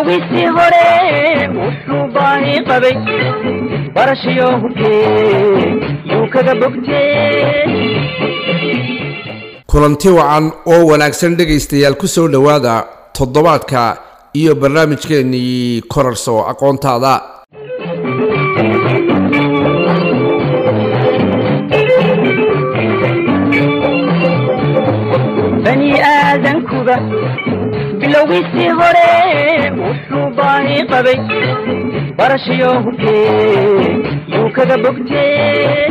bilowgiisii hore wuxuu baani qabay barashiyo hubkee yuu kaga bogtee kulanti wacan oo wanaagsan dhegaystayaal ku soo dhowaada toddobaadka iyo barnaamijkeennii korarso aqoontaada bani aadankuba bilowgiisii hore wuxuu baani qabay barashiyo hubkee yuu kaga bogtee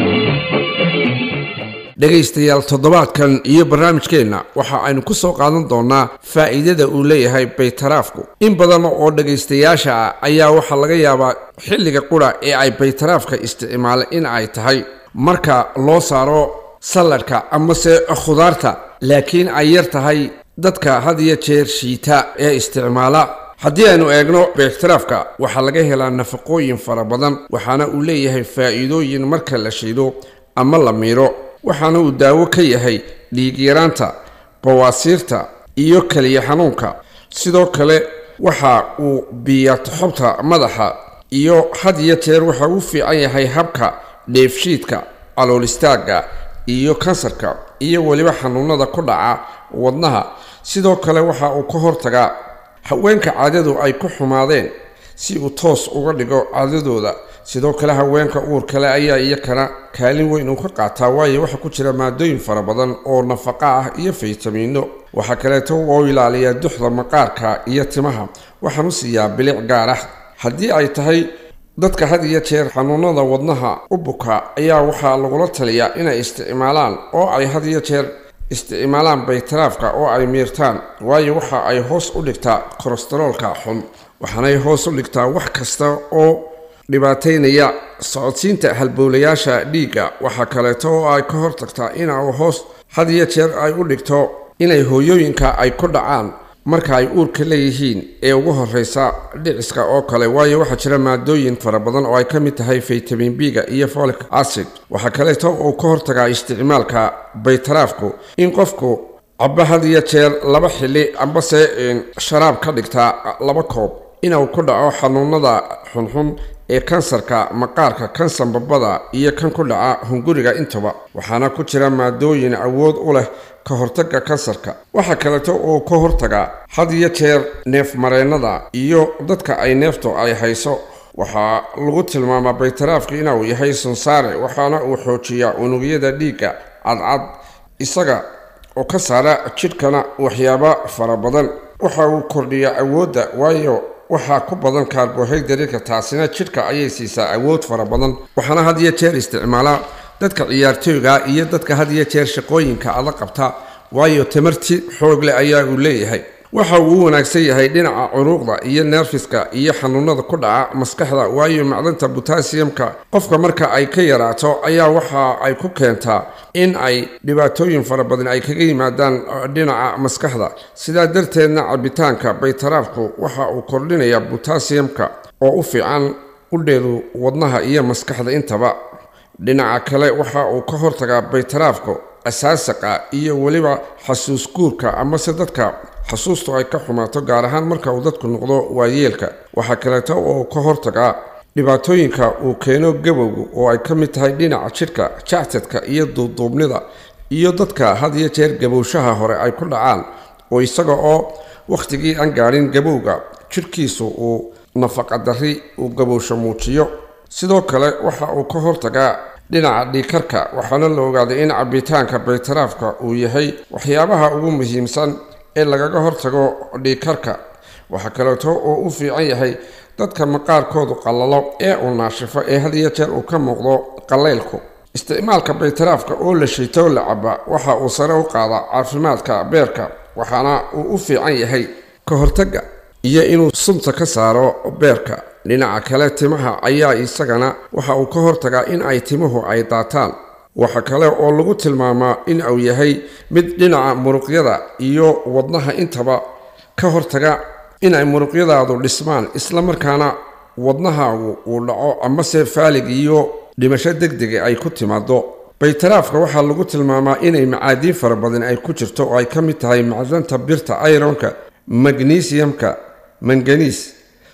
dhegaystayaal toddobaadkan iyo barnaamijkeenna waxa aynu ku soo qaadan doonnaa faa'iidada uu leeyahay baytaraafku in badan oo dhegaystayaasha ah ayaa waxaa laga yaabaa xilliga qura ee ay baytaraafka isticmaala in ay tahay marka loo saaro salladhka amase khudaarta laakiin ay yar tahay dadka had iyo jeer shiita ee isticmaala haddii aynu eegno baytaraafka waxaa laga helaa nafaqooyin fara badan waxaana uu leeyahay faa'iidooyin marka la shiido ama la miiro waxaana uu daawo ka yahay dhiigyaraanta bawaasiirta iyo keliya xanuunka sidoo kale waxa uu biyaa toxobta madaxa iyo had iyo jeer waxa uu fiican yahay habka dheefshiidka caloolistaagga iyo kansarka iyo weliba xanuunada ku dhaca wadnaha sidoo kale waxa uu ka hortagaa haweenka caadadu ay ku xumaadeen si uu toos uga dhigo caadadooda sidoo kale haweenka uur kale ayaa iyakana kaalin weyn uu ka qaataa waayo waxaa ku jira maadooyin fara badan oo nafaqa ah iyo faytamiino waxaa kaleeto oo ilaaliyaa duxda maqaarka iyo timaha waxaan u siiyaa bilic gaar ah haddii ay tahay dadka had iyo jeer xanuunada wadnaha u buka ayaa waxaa lagula taliyaa inay isticmaalaan oo ay had iyo jeer isticmaalaan baytaraafka oo ay miirtaan waayo waxa ay hoos u dhigtaa kolestaroolka xun waxaanay hoos u dhigtaa wax kasta oo dhibaataynaya socodsiinta halbowlayaasha dhiigga waxaa kaleeto oo ay ka hortagtaa ina hoos had iyo jeer ay u dhigto inay hooyooyinka ay ku dhacaan marka ay uurka leeyihiin ee ugu horeysa dhiciska oo kale waayo waxaa jira maadooyin fara badan oo ay ka mid tahay faytamin b-ga iyo folic acid waxaa kaleeto uu ka hortagaa isticmaalka baytaraafku in qofku caba had iyo jeer laba xili ambase sharaab ka dhigtaa laba koob inuu ku dhaco xanuunada xunxun ee kansarka maqaarka kansar babada iyo kan ku dhaca hunguriga intaba waxaana ku jira maadooyin awood u leh ka hortagga kansarka waxaa kaleeto uu ka hortagaa had iyo jeer neefmareennada iyo dadka ay neeftu ay hayso waxaa lagu tilmaamaa baytaraafka inuu yahay sunsaare waxaana uu xoojiyaa unugyada dhiigga cadcad isaga oo ka saara jidhkana waxyaaba fara badan waxa uu kordhiyaa awoodda waayo waxaa ku badan kaarbohaydarika taasina jidhka ayay siisaa awood fara badan waxaana had iyo jeer isticmaalaa dadka ciyaartooyga iyo dadka had iyo jeer shaqooyinka ada qabta waayo tamarti xoog leh ayaa uu leeyahay waxa uu u wanaagsan yahay dhinaca curuuqda iyo neerfiska iyo xanuunada ku dhaca maskaxda waayo macdanta botasiyamka qofka marka ay ka yaraato ayaa waxa ay ku keentaa in ay dhibaatooyin fara badan ay kaga yimaadaan dhinaca maskaxda sidaa darteedna cabitaanka baytaraafku waxa uu kordhinayaa botasiyamka oo u fiican udheedu wadnaha iyo maskaxda intaba dhinaca kale waxa uu ka hortagaa baytaraafku asaasaqa iyo weliba xasuus guurka amase dadka xasuustu ay ka xumaato gaar ahaan marka uu dadku noqdo waayeelka waxaa kaleeto oo ka hortagaa dhibaatooyinka uu keeno gabowgu oo ay ka mid tahay dhinaca jidhka jactadka iyo duubduubnida iyo dadka had iyo jeer gabowshaha hore ay ku dhacaan oo isaga oo wakhtigii aan gaadhin gabowga jidhkiisu uu nafaqadarri uu gabowsho muujiyo sidoo kale waxa uu ka hortagaa dhinaca dhiikarka waxaana la ogaaday in cabitaanka baytaraafka uu yahay waxyaabaha ugu muhiimsan ee lagaga hortago dhiikarka waxaa kaleeto oo u fiican yahay dadka maqaarkoodu qallalo ee uu naashifo ee had iyo jeer uu ka muuqdo qallaylku isticmaalka baytaraafka oo la shiito la caba waxa uu sare u qaadaa caafimaadka beerka waxaana uu u fiican yahay ka hortagga iyo inuu sunta ka saaro beerka dhinaca kale timaha ayaa isagana waxa uu ka hortagaa in ay timuhu ay daataan waxa kale oo lagu tilmaamaa in uu yahay mid dhinaca muruqyada iyo wadnaha intaba ka hortaga in ay muruqyadaadu dhismaan islamarkaana wadnahaagu uu dhaco amase faalig iyo dhimasho degdega ay ku timaado baytaraafka waxaa lagu tilmaamaa inay macaadiin fara badan ay ku jirto oo ay ka mid tahay macdanta birta ironka magnesiumka manganiis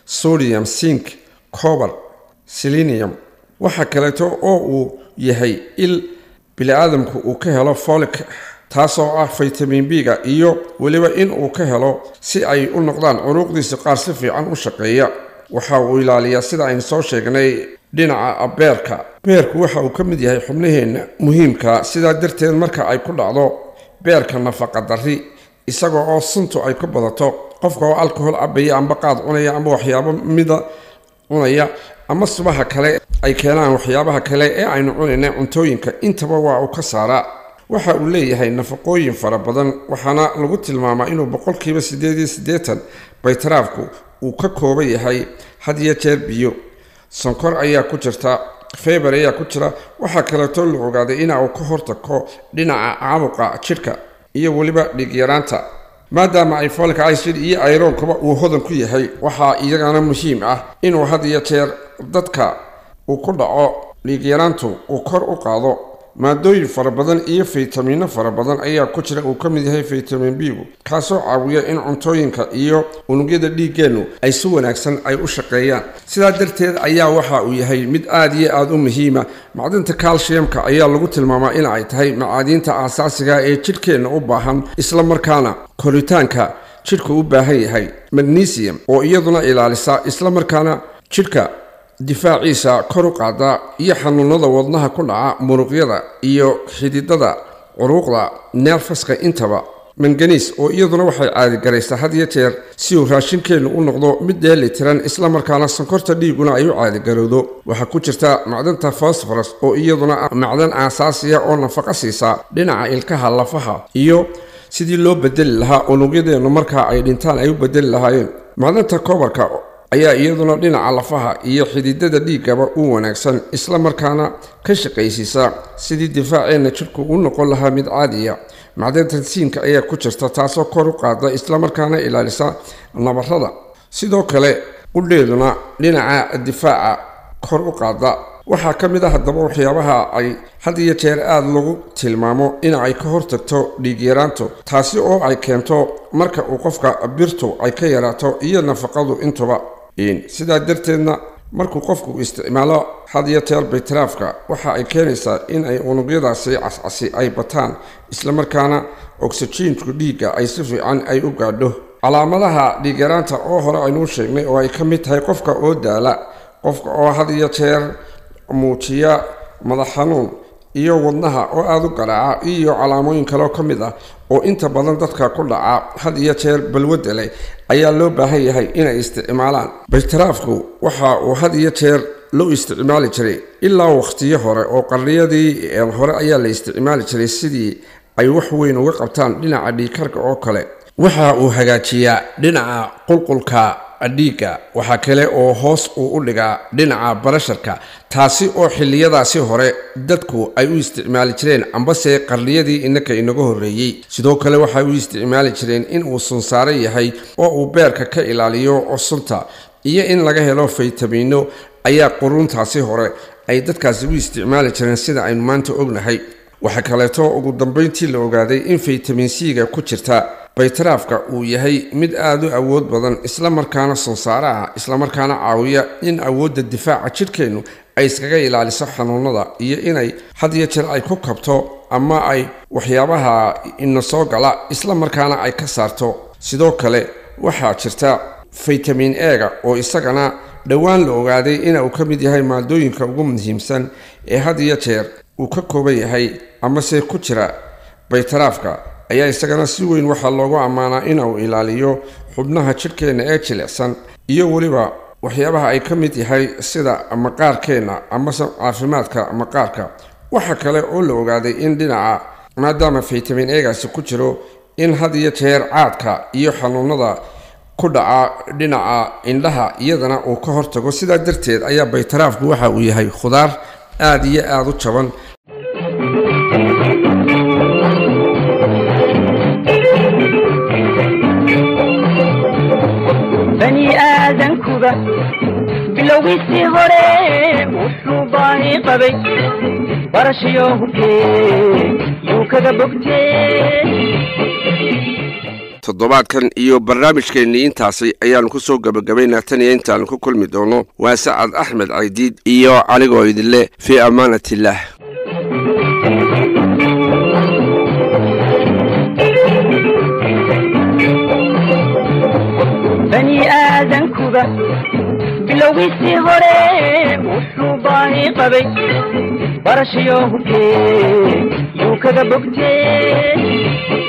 sodium sink cober selenium waxaa kaleeto oo uu yahay il bili-aadamku uu ka helo folic taasoo ah vitamin b-ga iyo weliba in uu ka helo si ay u noqdaan curuuqdiisa qaar si fiican u shaqeeya waxa uu ilaaliyaa sida aynu soo sheegnay dhinaca beerka beerku waxa uu ka mid yahay xubnaheenna muhiimka sidaa darteed marka ay ku dhacdo beerka nafaqa darri isagoo oo suntu ay ka badato qofka oo alcohol cabaya amba qaad cunaya amba waxyaabo mida cunaya ama subaha kale ay keenaan waxyaabaha kale ee aynu cunayna cuntooyinka intaba waa uu ka saaraa waxa uu leeyahay nafaqooyin fara badan waxaana lagu tilmaamaa inuu boqolkiiba siddeed iyo siddeetan baytaraafku uu ka kooban yahay had iyo jeer biyo sonkor ayaa ku jirta feber ayaa ku jira waxaa kaleeto la ogaaday ina uu ka hortago dhinaca caabuqa jidhka iyo weliba dhiigyaraanta maadaama ay folic acid iyo ayroonkuba uu hodan ku yahay waxaa iyagana muhiim ah inuu had iyo jeer dadka uu ku dhaco dhiigyaraantu uu kor u qaado maadooyin fara badan iyo faytamiino fara badan ayaa ku jira uu ka mid yahay faytamin b-gu kaasoo caawiya in cuntooyinka iyo unugyada dhiiggeennu ay si wanaagsan ay u shaqeeyaan sidaa darteed ayaa waxa uu yahay mid aada iyo aada u muhiima macdinta calciumka ayaa lagu tilmaamaa in ay tahay macaadiinta aasaasiga ee jidhkeenna u baahan isla markaana koritaanka jidhku u baahan yahay magnesium oo iyaduna ilaalisa isla markaana jidhka difaaciisa kor u qaada iyo xanuunada wadnaha ku dhaca muruqyada iyo xididada curuuqda neerfaska intaba manganiis oo iyaduna waxay caadigaraysaa had iyo jeer si uu raashinkeennu u noqdo mid dheeli tiran isla markaana sonkorta dhiiguna ay u caadigarowdo waxaa ku jirta macdanta fosforos oo iyaduna ah macdan aasaasiya oo nafaqa siisa dhinaca ilkaha lafaha iyo sidii loo bedeli lahaa unugyadeennu markaa ay dhintaan ay u bedeli lahaayeen macdanta kobarka ayaa iyaduna dhinaca lafaha iyo xididada dhiiggaba u wanaagsan isla markaana ka shaqaysiisa sidii difaaceenna jidhku u noqon lahaa mid caadiya macdanta siinka ayaa ku jirta taasoo kor u qaada islamarkaana ilaalisa nabarada sidoo kale qudheeduna dhinaca difaaca kor u qaada waxaa ka mid ah haddaba waxyaabaha ay had iyo jeer aada lagu tilmaamo in ay ka hortagto dhiigyaraantu taasi oo ay keento marka uu qofka birtu ay ka yaraato iyo nafaqadu intuba sidaa darteedna markuu qofku isticmaalo had iyo jeer baytaraafka waxa ay keenaysaa in ay unugyadaasi cascasi ay bataan islamarkaana oksijiinku dhiigga ay si fiican ay u gaadho calaamadaha dhiigyaraanta oo hore aynuu sheegnay oo ay ka mid tahay qofka oo daala qofka oo had iyo jeer muujiya madax xanuun iyo wadnaha oo aada u garaaca iyo calaamooyin kaleo ka mid ah oo inta badan dadka ku dhaca had iyo jeer balwadda leh ayaa loo baahan yahay inay isticmaalaan baytaraafku waxa uu had iyo jeer loo isticmaali jiray ilaa wakhtiyo hore oo qarniyadii hore ayaa la isticmaali jiray sidii ay wax weyn uga qabtaan dhinaca dhiikarka oo kale waxa uu hagaajiyaa dhinaca qulqulka dhiigga waxaa kale oo hoos uu u dhigaa dhinaca barasharka taasi oo xilliyadaasi hore dadku ay u isticmaali jireen ambase qarniyadii innaka inaga horreeyey sidoo kale waxay u isticmaali jireen in uu sunsaaro yahay oo uu beerka ka ilaaliyo sunta iyo in laga helo faytamiino ayaa quruntaasi hore ay dadkaasi u isticmaali jireen sida aynu maanta ognahay waxaa kaleeto ugu dambayntii la ogaaday in faytamin c-ga ku jirta baytaraafka uu yahay mid aada u awood badan isla markaana sonsaara ah islamarkaana caawiya in awoodda difaaca jidhkeennu ay iskaga ilaaliso xanuunada iyo inay had iyo jeer ay ku kabto ama ay waxyaabaha ina soo gala isla markaana ay ka saarto sidoo kale waxaa jirta faytamin ega oo isagana dhowaan la ogaaday ina uu ka mid yahay maadooyinka ugu muhiimsan ee had iyo jeer uu ka kooban yahay amase ku jira baytaraafka ayaa isagana si weyn waxaa loogu ammaanaa inuu ilaaliyo xubnaha jidhkeenna ee jilicsan iyo weliba waxyaabaha ay ka mid yahay sida maqaarkeenna amase caafimaadka maqaarka waxa kale oo la ogaaday in dhinaca maadaama faytamin egaasi ku jiro in had iyo jeer caadka iyo xanuunada ku dhaca dhinaca indhaha iyadana uu ka hortago sidaa darteed ayaa baytaraafku waxa uu yahay khudaar aada iyo aada u jaban bani aadankuba bilowgiisii hore wuxuu baahi qabay barashayo hubkee yuu kaga bogtee toddobaadkan iyo barnaamijkeennii intaasi ayaannu ku soo gebagabaynaa tan iyo intaannu ku kulmi doono waa sacad axmed caydiid iyo anigoo idinle fii ammaanat illaah bani aadankuba bilowgiisii hore wuxuu baahi qabay barashiyo hubkee yuu kaga bogtee